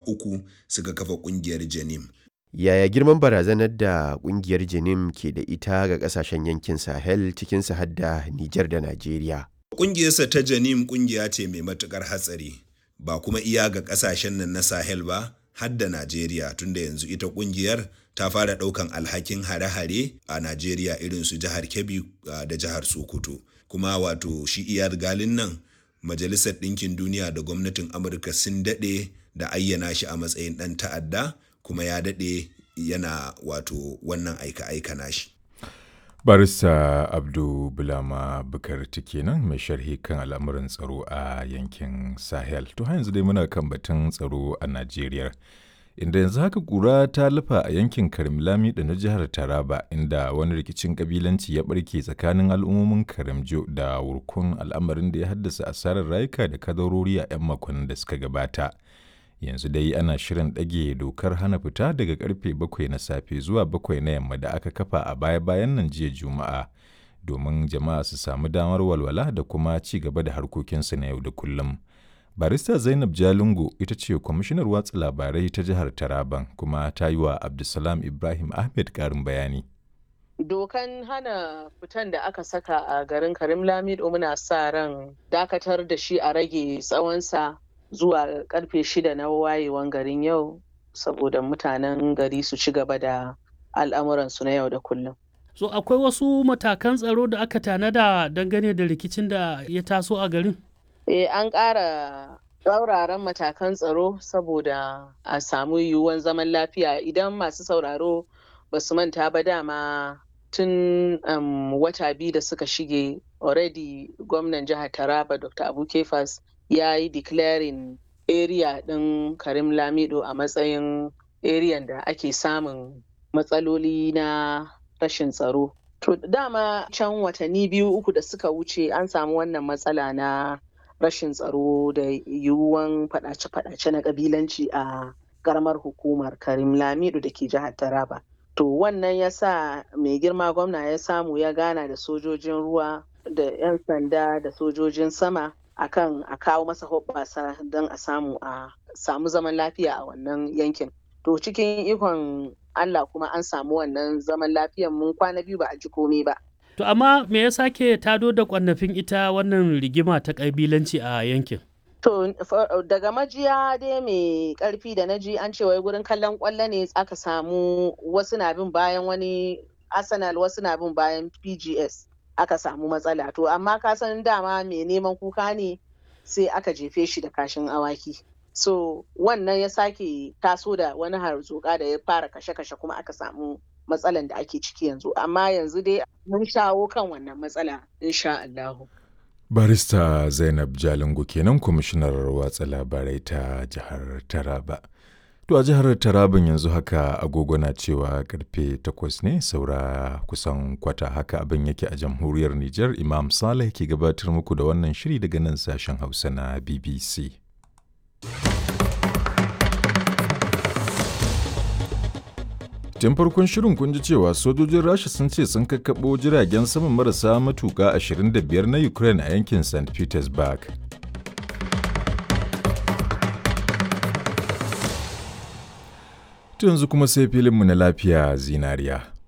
uku suka kafa ƙungiyar Janim. Yaya girman barazanar da kungiyar Janim ke da ita ga kasashen yankin Sahel cikin har da Nijar da Najeriya? Ƙungiyarsa ta Janim ƙungiya ce mai matuƙar hatsari, ba kuma iya ga ƙasashen nan na Sahel ba, har da Najeriya tunda yanzu ita ƙungiyar ta fara ɗaukan alhakin hare-hare a Najeriya irin su jihar Kebbi da jihar Sokoto. Kuma wato shi iyar galin nan Majalisar Ɗinkin Duniya da gwamnatin Amurka sun daɗe da ayyana shi a matsayin ɗan ta'adda kuma ya daɗe yana wato wannan aika-aika nashi. barista abdu bulama bukar kenan mai sharhi kan al'amuran tsaro a yankin sahel to yanzu dai muna kan batun tsaro a najeriya inda yanzu haka kura ta lufa a yankin karimlami da na jihar taraba inda wani rikicin kabilanci ya barke tsakanin al'ummomin karimjo da wurkun al'amarin da ya haddasa asarar rayuka da kadarori a 'yan makonnin da suka gabata yanzu dai ana shirin ɗage dokar hana fita daga karfe bakwai na safe zuwa bakwai na yamma da aka kafa a baya-bayan nan jiya juma'a domin jama'a su samu damar walwala da kuma ci gaba da harkokinsu na yau da kullum barista zainab jalingo ita ce kwamishinar watsa labarai ta jihar taraban kuma ta yi wa abdulsalam ibrahim ahmed karin bayani dokan hana fitan da aka saka a garin karim lamido muna sa ran dakatar da shi a rage tsawonsa zuwa karfe shida na wayewan garin yau saboda mutanen gari su ci gaba da al'amuransu na yau da kullum. So akwai wasu matakan tsaro da aka tanada dangane da rikicin da ya taso a garin? Eh an ƙara tsauraran matakan tsaro saboda a samu yiwuwan zaman lafiya idan masu sauraro ba su manta ba dama tun um, wata biyu da suka shige already gwamnan jihar taraba dr abu kefas ya yi declaring area ɗin karim lamido a matsayin area da ake samun matsaloli na rashin tsaro to dama can watanni biyu uku da suka wuce an samu wannan matsala na rashin tsaro da yiwuwan fadace-fadace na kabilanci a karamar hukumar karim lamido da ke jihar taraba to wannan ya sa mai girma gwamna ya samu ya gana da sojojin ruwa da 'yan sanda da sojojin sama akan a kawo masa hoɓɓasa don a samu a samu zaman lafiya a wannan yankin to cikin ikon Allah kuma an samu wannan zaman lafiyan mun kwana biyu ba a ji komai ba To amma me ya sake tado da kwannafin ita wannan rigima ta ƙabilanci a yankin? To daga majiya dai mai ƙarfi da naji an ce wai gurin kallon ƙwallo ne aka samu wasu na bin bayan wani Arsenal wasu na bin bayan PGS. aka samu matsala to amma ka san dama mai neman kuka ne sai aka jefe shi da kashin awaki so wannan ya sake taso da wani harzuka da ya fara kashe-kashe kuma aka samu matsalan da ake ciki yanzu amma yanzu dai mun shawo kan wannan matsala insha Allahu. barista zainab jalingo kenan kwamishinar watsa labarai ta jihar taraba To a jihar Taraban yanzu haka agogo na cewa karfe takwas ne saura kusan kwata haka abin yake a jamhuriyar Nijar Imam Saleh ke gabatar muku da wannan shiri daga nan sashen Hausa na BBC. Tun farkon shirin kun ji cewa sojojin Rasha sun ce sun kakkaɓo jiragen saman marasa matuƙa 25 na Ukraine a yankin St. Petersburg. yanzu kuma sai filinmu na lafiya zinariya.